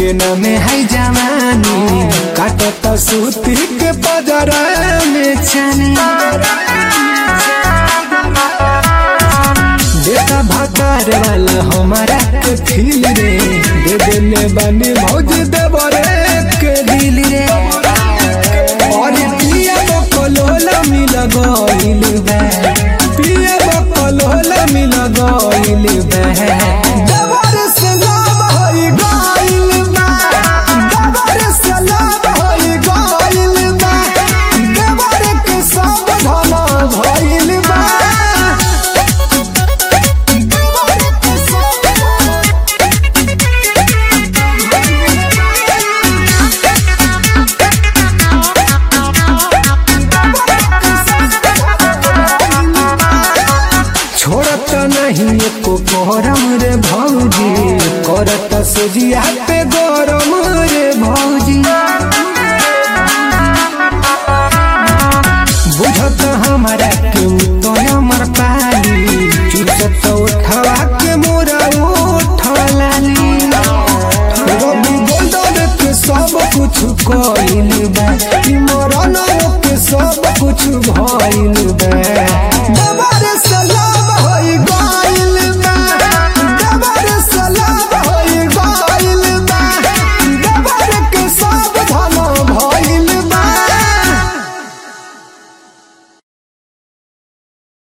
के नामे है जवानी काटत सूती के पजरा में छानी बेटा भकार वाला हमारा के फील रे दे देने बानी भौज देवरे के दिल रे और पिया बकलोला मिल गइल बा पिया बकलोला मिल गइल बा देवर से लाभ होई गइल बा देवर से लाभ होई गइल बा देवर के सब धन भइल बा छोड़त नहीं एको गरम रे भौजी करत सोजिया पे गरम रे भौजी बुझत हमारा के तो हमर पाली चुसत उठवा के मोरा उठलाली रवि गोल्डन के सब कुछ कइल बा ई मरन के सब कुछ भइल बा